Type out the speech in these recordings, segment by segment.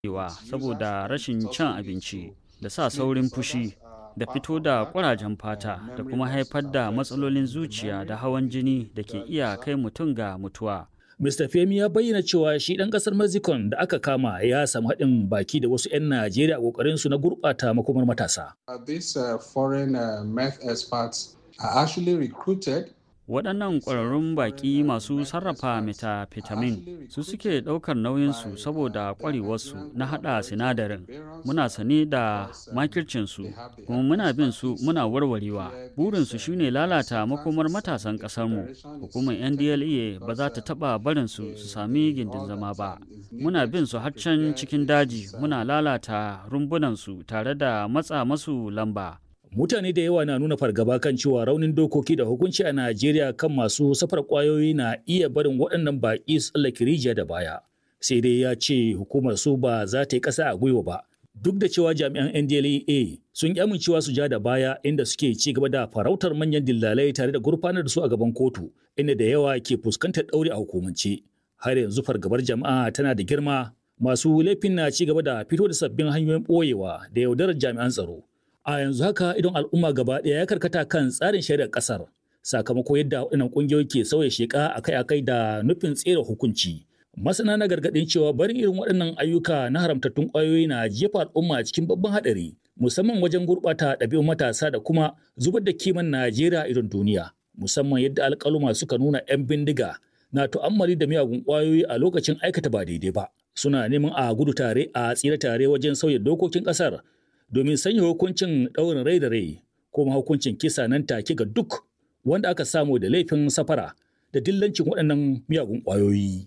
wa saboda rashin cin abinci da sa saurin fushi da fito da ƙurajen fata da kuma haifar da matsalolin zuciya da hawan jini da ke iya kai mutum ga mutuwa. Mr. Femi ya bayyana cewa shi ɗan ƙasar Mexico da aka kama ya samu haɗin baki da wasu 'yan Najeriya a ƙoƙarinsu na gurɓata makomar matasa. These uh, foreign uh, meth experts are actually recruited waɗannan ƙwararrun baƙi masu sarrafa metafetamin su suke ɗaukar nauyinsu saboda ƙwarewarsu na haɗa sinadarin muna sane da makircinsu kuma muna bin su muna warwarewa burinsu shine lalata makomar matasan ƙasarmu hukumar ndla ba za ta taɓa barinsu su sami gindin zama ba muna bin su har can cikin daji muna lalata rumbunansu tare da matsa masu lamba mutane da yawa na nuna fargaba kan cewa raunin dokoki da hukunci a Najeriya kan masu safar kwayoyi na iya barin waɗannan baƙi su tsallake rijiya da baya. Sai dai ya ce hukumar su ba za ta yi ƙasa a gwiwa ba. Duk da cewa jami'an NDLEA sun ƙi amincewa su ja da baya inda suke ci gaba da farautar manyan dillalai tare da gurfanar da su a gaban kotu, inda da yawa ke fuskantar ɗauri a hukumance. Har yanzu fargabar jama'a tana da girma, masu laifin na ci gaba da fito da sabbin hanyoyin ɓoyewa da yaudarar jami'an tsaro. A yanzu haka idon al'umma gaba ɗaya ya karkata kan tsarin shari'ar ƙasar sakamako yadda waɗannan ƙungiyoyi ke sauya sheƙa akai-akai da nufin tsere hukunci. Masana na gargaɗin cewa barin irin waɗannan ayyuka na haramtattun ƙwayoyi na jefa al'umma cikin babban haɗari musamman wajen gurɓata ɗabi'un matasa da kuma zubar da kiman Najeriya idon duniya musamman yadda alƙaluma suka nuna 'yan bindiga na tu'ammali da miyagun ƙwayoyi a lokacin aikata ba daidai ba. Suna neman a gudu tare a tsira tare wajen sauya dokokin ƙasar domin sanya hukuncin ɗaurin rai da rai ko hukuncin kisa nan take ga duk wanda aka samu da laifin safara da dillancin waɗannan miyagun ƙwayoyi.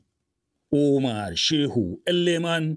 Omar Shehu Leman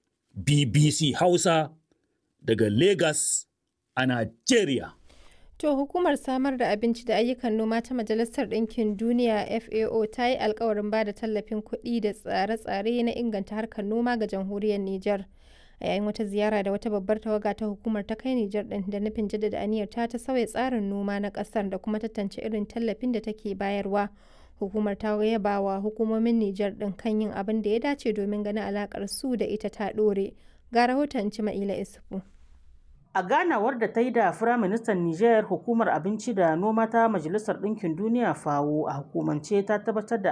BBC Hausa daga Lagos a Najeriya. To hukumar samar da abinci da ayyukan noma ta Majalisar Ɗinkin Duniya FAO ta yi alkawarin ba da tallafin kuɗi da tsare-tsare na inganta harkar noma ga jamhuriyar Nijar. a yayin wata ziyara da wata babbar tawaga ta hukumar ta kai Nijar din da nufin jaddada aniyar ta ta sauya tsarin noma na kasar da kuma tantance irin tallafin da take bayarwa. Hukumar ta yaba wa hukumomin Nijar din kan yin abin da ya dace domin ganin alakar su da ita ta dore. Ga rahoton Cima'ila Isufu. A ganawar da ta yi da Firaministan Nijar hukumar abinci da noma ta Majalisar Ɗinkin Duniya FAO a hukumance ta tabbatar da